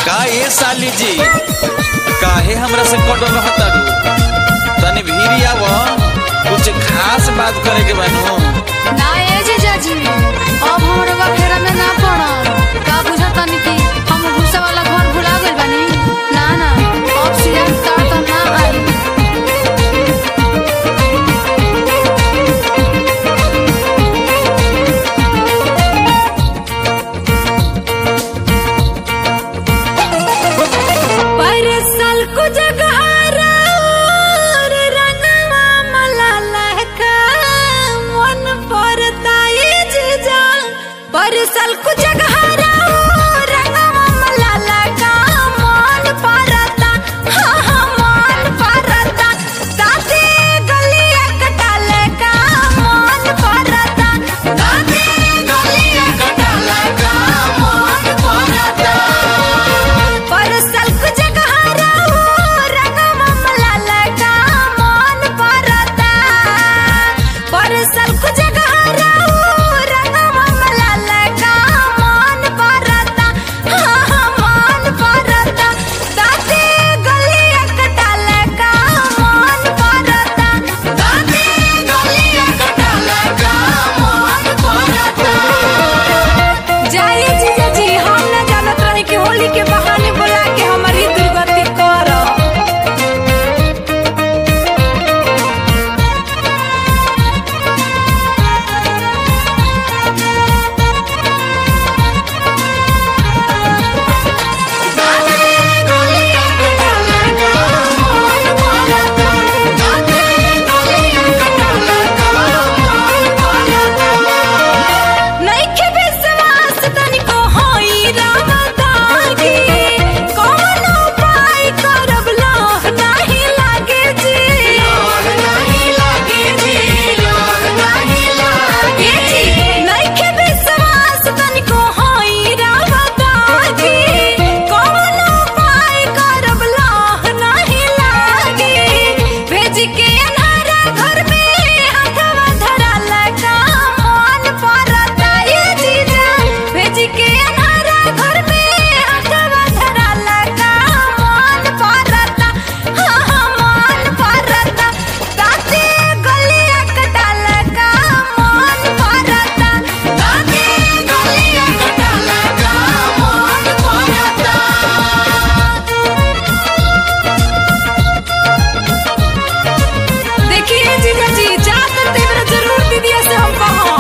का ये साली जी काहे हमरा से कटल रहतारू तनी भीरी आव कुछ खास बात करे के बानू ना ए जीजाजी अब हमरे बा फेरा में ना पड़ का बुझा तनी कि हम भूसा वाला घर भुला गइल बानी ना ना अब सीजन स्टार्ट तो ना आई पर साल को जगहारा और रंगवा मला लहका मन परता ये जीजा पर साल को जगहारा और रंगवा मला लहका मन परता हाँ हाँ मन परता दादी गलिया कटाले का मन परता दादी गलिया कटाले का मन परता परसल को जगहारा रंगवा मला लगा मन परता परसल को जगहारा रंगवा मला लगा मन परता हाँ हाँ मन परता दादी गलिया कटाले का मन परता दादी गलिया कटाले का मन परता जाइए जीजा जी हम न जानत रहे कि होली के बहाने बुला के हमारी दुर्गति कर नइखे विश्वास तनिको होई रामदागी कौन उपाय करब लोह नाही लागे जी लोह नाही लागे जी लोह नाही लागे जी नइखे विश्वास तनिको होई रामदागी कौन उपाय करब लोह नाही लागे भेज के अन्हारा घर में हथवा धरा लगा मन परता ये जीजा भेज के अन्हारा घर में हथवा धरा लगा मन परता हाँ हाँ मन परता दादी गलिया कटा लगा मन परता दादी गलिया कटा लगा मन परता देखिए जीजा जी जा करते मेरा जरूर दीदिया से हम कहो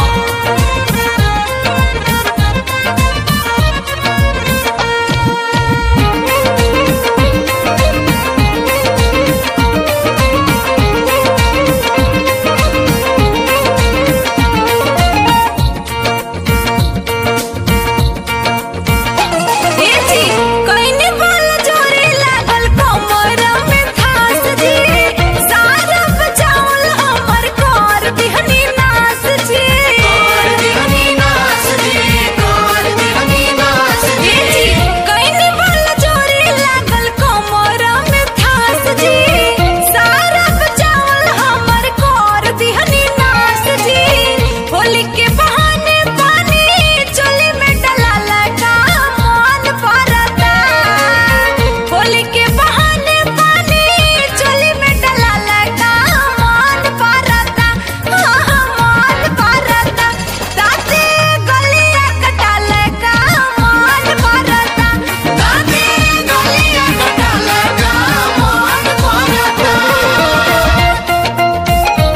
ए जी कइने वाला जोरे लागल कमर में खास जी सारा बचावल हमर कर बिहनी नास जी कर बिहनी नास जी कर बिहनी नास जी ए जी कइने वाला जोरे लागल कमर में खास जी सारा बचावल हमर कर बिहनी नास जी होली के बहाने पानी चोली में डला लगा मन परता होली के बहाने पानी चोली में डला लगा मन परता हाँ हाँ मन परता दादी गलिया कटा लगा मन परता दादी गलिया कटा लगा मन परता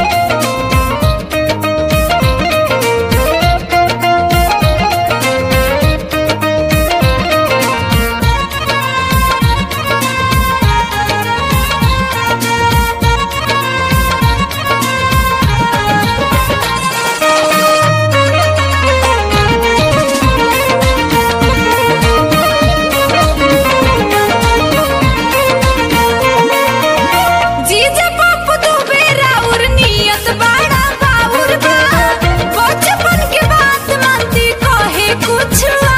जीजा बापू दू बेरा उर नियत बड़ा बाउर बा बचपन के बात मानती कहे कुछ